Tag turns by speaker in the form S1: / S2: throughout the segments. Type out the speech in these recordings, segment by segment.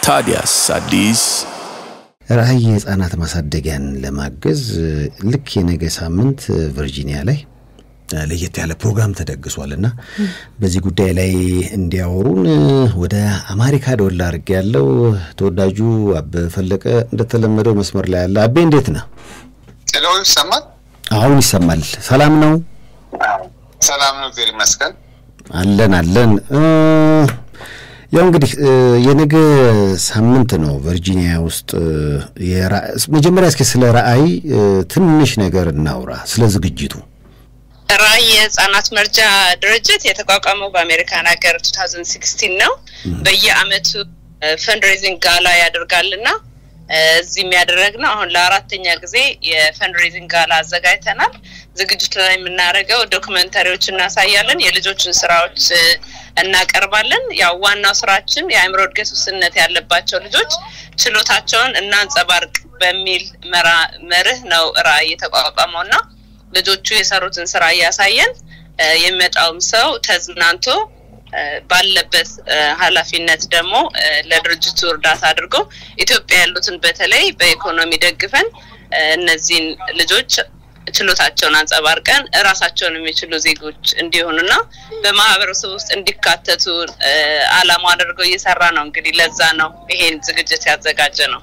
S1: ታዲያስ አዲስ
S2: ራዕይ የህፃናት ማሳደጊያን ለማገዝ ልክ የነገ ሳምንት ቨርጂኒያ ላይ ለየት ያለ ፕሮግራም ተደግሷል እና በዚህ ጉዳይ ላይ እንዲያወሩን ወደ አሜሪካ ደወል አድርጌ ያለው ተወዳጁ አበበ ፈለቀ እንደተለመደው መስመር ላይ ያለ። አቤ እንዴት ነህ?
S3: ሄሎ፣ ይሰማል?
S2: አሁን ይሰማል። ሰላም ነው?
S3: ሰላም ነው፣ እግዚአብሔር ይመስገን።
S2: አለን አለን። ያው እንግዲህ የነገ ሳምንት ነው ቨርጂኒያ ውስጥ። መጀመሪያ እስኪ ስለ ራዕይ ትንሽ ነገር እናውራ፣ ስለ ዝግጅቱ።
S4: ራዕይ የህጻናት መርጃ ድርጅት የተቋቋመው በአሜሪካን ሀገር 2016 ነው። በየአመቱ ፈንድሬዚንግ ጋላ ያደርጋልና እዚህ የሚያደረግ ነው። አሁን ለአራተኛ ጊዜ የፈንድሬዚንግ ጋላ አዘጋጅተናል። ዝግጅቱ ላይ የምናደርገው ዶክመንታሪዎች እናሳያለን፣ የልጆችን ስራዎች እናቀርባለን። ያው ዋናው ስራችን የአእምሮ እድገት ውስንነት ያለባቸው ልጆች ችሎታቸውን እናንጸባርቅ በሚል መርህ ነው ራዕይ የተቋቋመው እና ልጆቹ የሰሩትን ስራ እያሳየን የሚመጣውም ሰው ተዝናንቶ ባለበት ኃላፊነት ደግሞ ለድርጅቱ እርዳታ አድርጎ ኢትዮጵያ ያሉትን በተለይ በኢኮኖሚ ደግፈን እነዚህን ልጆች ችሎታቸውን አንጸባርቀን እራሳቸውን የሚችሉ ዜጎች እንዲሆኑና በማህበረሰብ ውስጥ እንዲካተቱ አላማ አድርገው እየሰራ ነው። እንግዲህ ለዛ ነው ይሄን ዝግጅት ያዘጋጀ ነው።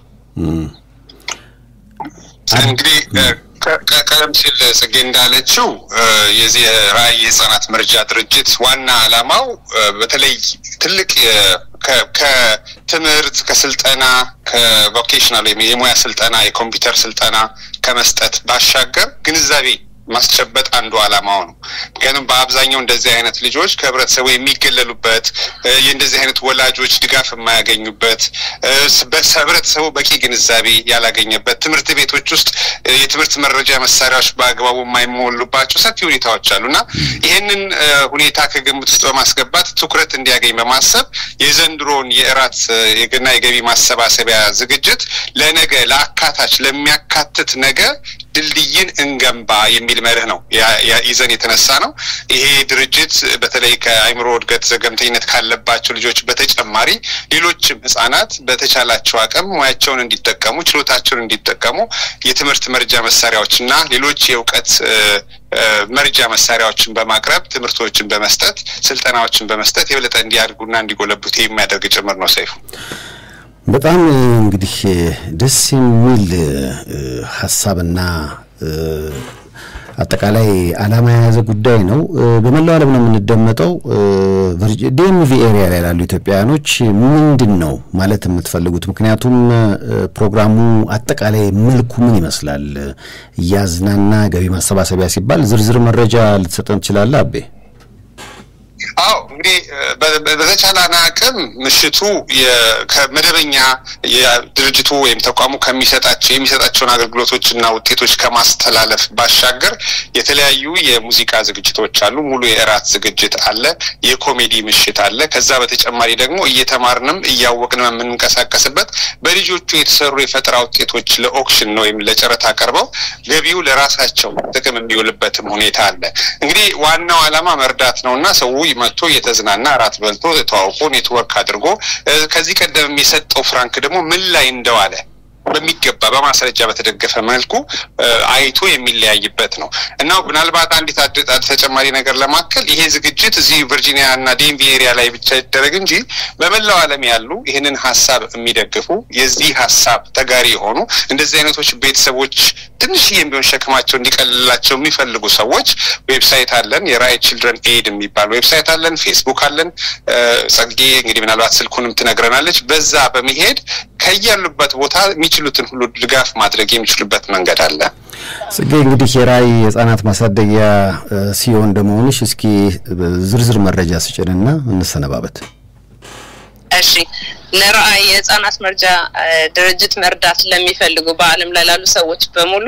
S3: እንግዲህ ቀደም ሲል ጽጌ እንዳለችው የዚህ ራዕይ የህጻናት መርጃ ድርጅት ዋና አላማው በተለይ ትልቅ ከትምህርት ከስልጠና ከቮኬሽናል ወይም የሙያ ስልጠና የኮምፒውተር ስልጠና ከመስጠት ባሻገር ግንዛቤ ማስጨበጥ አንዱ አላማው ነው። ምክንያቱም በአብዛኛው እንደዚህ አይነት ልጆች ከህብረተሰቡ የሚገለሉበት የእንደዚህ አይነት ወላጆች ድጋፍ የማያገኙበት ህብረተሰቡ በቂ ግንዛቤ ያላገኘበት ትምህርት ቤቶች ውስጥ የትምህርት መረጃ መሳሪያዎች በአግባቡ የማይሞሉባቸው ሰፊ ሁኔታዎች አሉ እና ይህንን ሁኔታ ከግምት ውስጥ በማስገባት ትኩረት እንዲያገኝ በማሰብ የዘንድሮውን የእራት የገና የገቢ ማሰባሰቢያ ዝግጅት ለነገ ለአካታች ለሚያካትት ነገ ድልድይን እንገንባ የሚል መርህ ነው ይዘን የተነሳ ነው። ይሄ ድርጅት በተለይ ከአእምሮ እድገት ዘገምተኝነት ካለባቸው ልጆች በተጨማሪ ሌሎችም ህጻናት በተቻላቸው አቅም ሙያቸውን እንዲጠቀሙ ችሎታቸውን እንዲጠቀሙ የትምህርት መርጃ መሳሪያዎች እና ሌሎች የእውቀት መርጃ መሳሪያዎችን በማቅረብ ትምህርቶችን በመስጠት ስልጠናዎችን በመስጠት የበለጠ እንዲያድጉና እንዲጎለብቱ የሚያደርግ ጭምር ነው። ሰይፉ
S2: በጣም እንግዲህ ደስ የሚል ሀሳብና አጠቃላይ ዓላማ የያዘ ጉዳይ ነው። በመላው ዓለም ነው የምንደመጠው። ዲኤምቪ ኤሪያ ላይ ላሉ ኢትዮጵያውያኖች ምንድን ነው ማለት የምትፈልጉት? ምክንያቱም ፕሮግራሙ አጠቃላይ መልኩ ምን ይመስላል? እያዝናና ገቢ ማሰባሰቢያ ሲባል ዝርዝር መረጃ ልትሰጠን ትችላለህ አቤ?
S3: አዎ እንግዲህ በተቻለን አቅም ምሽቱ ከመደበኛ የድርጅቱ ወይም ተቋሙ ከሚሰጣቸው የሚሰጣቸውን አገልግሎቶች እና ውጤቶች ከማስተላለፍ ባሻገር የተለያዩ የሙዚቃ ዝግጅቶች አሉ። ሙሉ የእራት ዝግጅት አለ። የኮሜዲ ምሽት አለ። ከዛ በተጨማሪ ደግሞ እየተማርንም እያወቅንም የምንንቀሳቀስበት በልጆቹ የተሰሩ የፈጠራ ውጤቶች ለኦክሽን ወይም ለጨረታ ቀርበው ገቢው ለራሳቸው ጥቅም የሚውልበትም ሁኔታ አለ። እንግዲህ ዋናው ዓላማ መርዳት ነው እና ሰው መጥቶ እየተዝናና እራት በልቶ ተዋውቆ ኔትወርክ አድርጎ ከዚህ ቀደም የሰጠው ፍራንክ ደግሞ ምን ላይ እንደዋለ በሚገባ በማስረጃ በተደገፈ መልኩ አይቶ የሚለያይበት ነው እና ምናልባት አንዲት ተጨማሪ ነገር ለማከል ይሄ ዝግጅት እዚህ ቨርጂኒያ እና ዴንቪ ኤሪያ ላይ ብቻ ይደረግ እንጂ በመላው ዓለም ያሉ ይህንን ሀሳብ የሚደግፉ የዚህ ሀሳብ ተጋሪ የሆኑ እንደዚህ አይነቶች ቤተሰቦች ትንሽዬም ቢሆን ሸክማቸው እንዲቀልላቸው የሚፈልጉ ሰዎች ዌብሳይት አለን። የራዕይ ችልድረን ኤድ የሚባል ዌብሳይት አለን። ፌስቡክ አለን። ጸጌ እንግዲህ ምናልባት ስልኩንም ትነግረናለች። በዛ በመሄድ ከያሉበት ቦታ የሚችሉትን ሁሉ ድጋፍ ማድረግ የሚችሉበት መንገድ አለ።
S2: ጽጌ እንግዲህ የራዕይ የህጻናት ማሳደጊያ ሲሆን እንደመሆንሽ እስኪ ዝርዝር መረጃ ስጭንና እንሰነባበት።
S4: እሺ ለራዕይ የህጻናት መርጃ ድርጅት መርዳት ለሚፈልጉ በዓለም ላይ ላሉ ሰዎች በሙሉ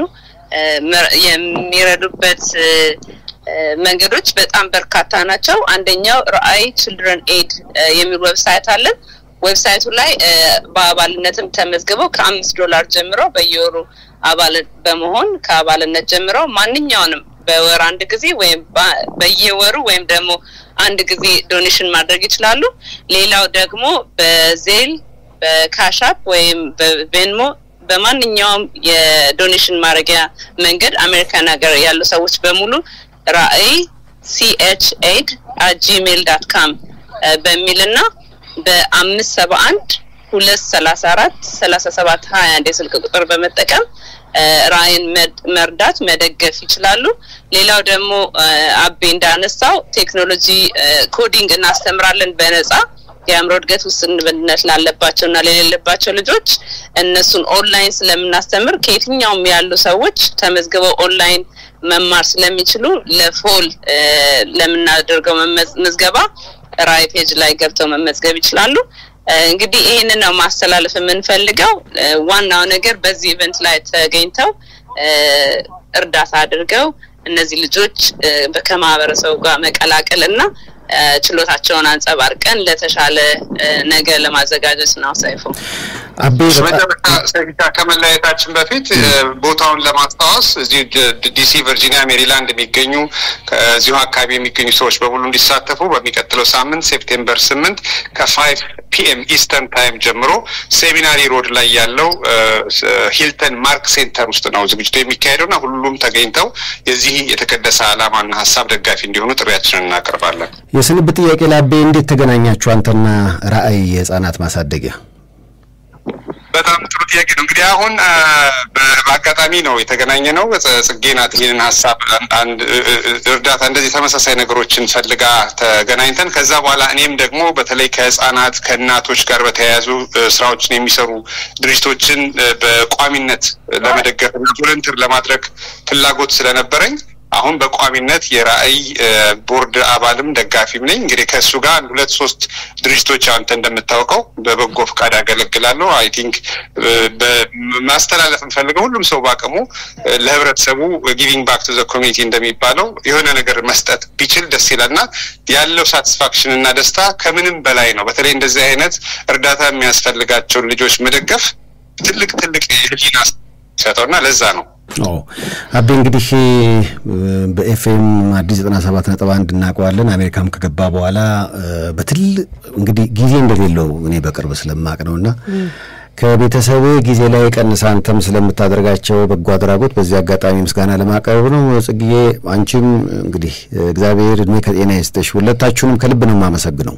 S4: የሚረዱበት መንገዶች በጣም በርካታ ናቸው። አንደኛው ራዕይ ችልድረን ኤድ የሚል ዌብሳይት አለን። ዌብሳይቱ ላይ በአባልነትም ተመዝግበው ከአምስት ዶላር ጀምሮ በየወሩ አባል በመሆን ከአባልነት ጀምረው ማንኛውንም በወር አንድ ጊዜ ወይም በየወሩ ወይም ደግሞ አንድ ጊዜ ዶኔሽን ማድረግ ይችላሉ። ሌላው ደግሞ በዜል በካሻፕ ወይም በቬንሞ በማንኛውም የዶኔሽን ማድረጊያ መንገድ አሜሪካን ሀገር ያሉ ሰዎች በሙሉ ራዕይ ሲኤች ኤድ ጂሜል ዳት ካም በሚል እና በአምስት ሰባ አንድ ሁለት ሰላሳ አራት ሰላሳ ሰባት ሀያ አንድ የስልክ ቁጥር በመጠቀም ራዕይን መርዳት መደገፍ ይችላሉ። ሌላው ደግሞ አቤ እንዳነሳው ቴክኖሎጂ ኮዲንግ እናስተምራለን በነጻ የአእምሮ እድገት ውስንነት ላለባቸው እና ለሌለባቸው ልጆች እነሱን ኦንላይን ስለምናስተምር ከየትኛውም ያሉ ሰዎች ተመዝግበው ኦንላይን መማር ስለሚችሉ ለፎል ለምናደርገው ምዝገባ ራዕይ ፔጅ ላይ ገብተው መመዝገብ ይችላሉ። እንግዲህ ይህንን ነው ማስተላለፍ የምንፈልገው። ዋናው ነገር በዚህ ኢቨንት ላይ ተገኝተው እርዳታ አድርገው እነዚህ ልጆች ከማህበረሰቡ ጋር መቀላቀል እና ችሎታቸውን አንጸባርቀን ለተሻለ ነገር ለማዘጋጀት ነው። ሰይፉ
S2: አቤ
S3: መጨረሻ ከመለያየታችን በፊት ቦታውን ለማስታወስ እዚህ ዲሲ፣ ቨርጂኒያ፣ ሜሪላንድ የሚገኙ ከዚሁ አካባቢ የሚገኙ ሰዎች በሙሉ እንዲሳተፉ በሚቀጥለው ሳምንት ሴፕቴምበር ስምንት ከፋይቭ ፒኤም ኢስተርን ታይም ጀምሮ ሴሚናሪ ሮድ ላይ ያለው ሂልተን ማርክ ሴንተር ውስጥ ነው ዝግጅቱ የሚካሄደው እና ሁሉም ተገኝተው የዚህ የተቀደሰ ዓላማና ሀሳብ ደጋፊ እንዲሆኑ ጥሪያችንን እናቀርባለን።
S2: የስንብት ጥያቄ ላቤ እንዴት ተገናኛችሁ አንተና ራዕይ የህጻናት ማሳደጊያ?
S3: በጣም ጥሩ ጥያቄ ነው። እንግዲህ አሁን በአጋጣሚ ነው የተገናኘ ነው። ጽጌ ናት ይህንን ሀሳብ አንድ እርዳታ እንደዚህ ተመሳሳይ ነገሮችን ፈልጋ ተገናኝተን ከዛ በኋላ እኔም ደግሞ በተለይ ከህጻናት ከእናቶች ጋር በተያያዙ ስራዎችን የሚሰሩ ድርጅቶችን በቋሚነት ለመደገፍ እና ቮለንቲር ለማድረግ ፍላጎት ስለነበረኝ አሁን በቋሚነት የራዕይ ቦርድ አባልም ደጋፊም ነኝ። እንግዲህ ከእሱ ጋር አንድ ሁለት ሶስት ድርጅቶች አንተ እንደምታውቀው በበጎ ፈቃድ ያገለግላለሁ። አይ ቲንክ ማስተላለፍ እንፈልገው ሁሉም ሰው በአቅሙ ለህብረተሰቡ ጊቪንግ ባክ ቱ ዘ ኮሚኒቲ እንደሚባለው የሆነ ነገር መስጠት ቢችል ደስ ይላል እና ያለው ሳቲስፋክሽን እና ደስታ ከምንም በላይ ነው። በተለይ እንደዚህ አይነት እርዳታ የሚያስፈልጋቸውን ልጆች መደገፍ ትልቅ ትልቅ የህሊና ሰጠው እና ለዛ ነው
S2: አቤ እንግዲህ በኤፍኤም አዲስ ዘጠና ሰባት ነጥብ አንድ እናውቀዋለን። አሜሪካም ከገባ በኋላ በትል እንግዲህ ጊዜ እንደሌለው እኔ በቅርብ ስለማቅ ነው እና ከቤተሰብ ጊዜ ላይ ቀንሳ አንተም ስለምታደርጋቸው በጎ አድራጎት በዚህ አጋጣሚ ምስጋና ለማቅረብ ነው። ጽግዬ አንቺም እንግዲህ እግዚአብሔር እድሜ ከጤና ይስጥሽ። ሁለታችሁንም ከልብ ነው የማመሰግነው።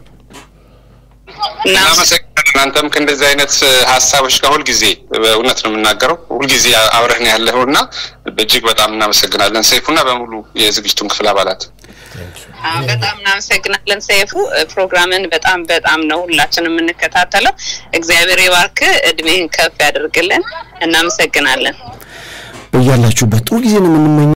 S3: እናመሰግናለን። እናንተም ከእንደዚህ አይነት ሀሳቦች ጋር ሁልጊዜ እውነት ነው የምናገረው ሁልጊዜ አብረህን ያለኸው እና እጅግ በጣም እናመሰግናለን ሰይፉና በሙሉ የዝግጅቱን ክፍል አባላት
S4: በጣም እናመሰግናለን ሰይፉ። ፕሮግራምን በጣም በጣም ነው ሁላችን የምንከታተለው። እግዚአብሔር ይባርክ፣ እድሜህን ከፍ ያደርግልን። እናመሰግናለን።
S2: በያላችሁበት ጥሩ ጊዜ ነው የምንመኘው።